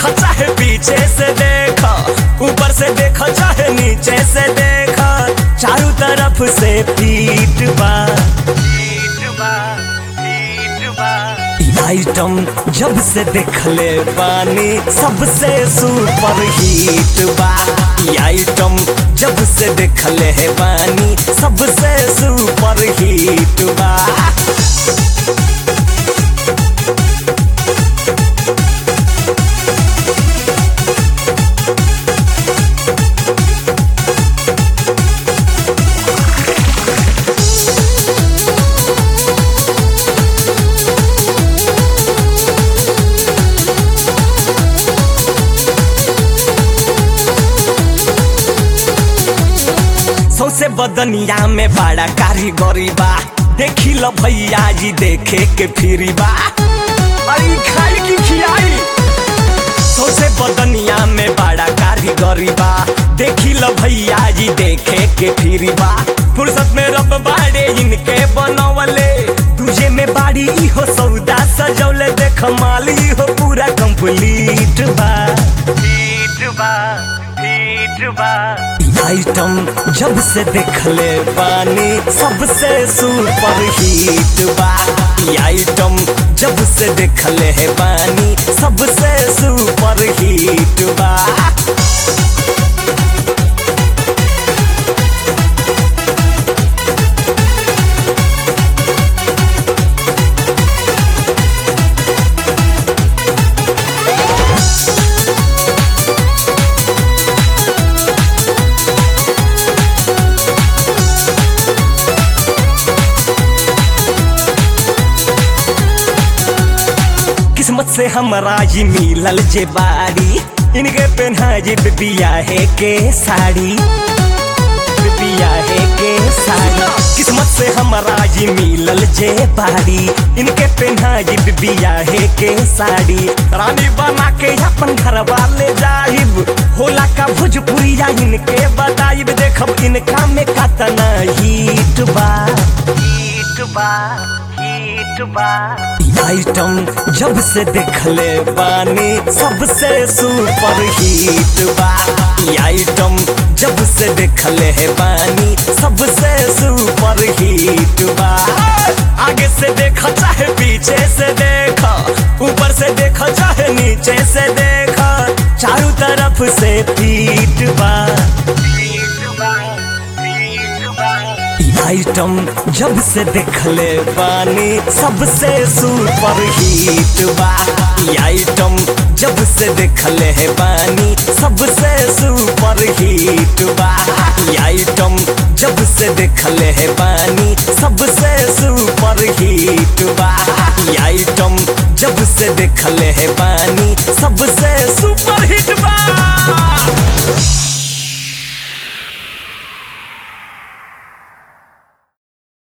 देखो चाहे पीछे से देखो ऊपर से देखो चाहे नीचे से देखो चारों तरफ से पीट बा ई आइटम जब से देखले बानी सबसे सुपर हिट बा ई आइटम जब से देखले है बानी सबसे सुपर हिट बा सौसे बदनिया में बड़ा कारीगरी बा देखी लो भैया जी देखे के फिरी बा अरे खाई की खियाई सौसे बदनिया में बड़ा कारीगरी बा देखी लो भैया जी देखे के फिरी बा फुर्सत में रब बाड़े इनके बनवले तुझे में बाड़ी इहो सौदा सजौले देख माल इहो पूरा कंप्लीट बा हिट बा हिट बा आइटम जब से देखले बानी सबसे सुपर हिट बा ई आइटम जब से देखले है बानी सबसे सुपर हिट बा किस्मत से हमरा ही मिलल जे बाड़ी इनके पहना जे बिया है के साड़ी बिया है के साड़ी किस्मत से हमरा ही मिलल जे बाड़ी इनके पहना जे बिया है के साड़ी रानी बना के अपन घर वाले जाहिब होला का भोजपुरिया इनके बताइब देखब इनका में कतना हिट बा हिट बा हिट बा आइटम जब से देखले बानी सबसे सुपर हिट बा ई आइटम जब से देखले है बानी सबसे सुपर हिट बा आगे से देखो चाहे पीछे से देखो ऊपर से देखो चाहे नीचे से देखो चारों तरफ से पीट बा ई आइटम जब से देखले बानी सबसे सुपर हिट बा ई आइटम जब से देखले है बानी सबसे सुपर हिट बा ई आइटम जब से देखले है बानी सबसे सुपर हिट बा ई आइटम जब से देखले है बानी सबसे सुपर हिट बा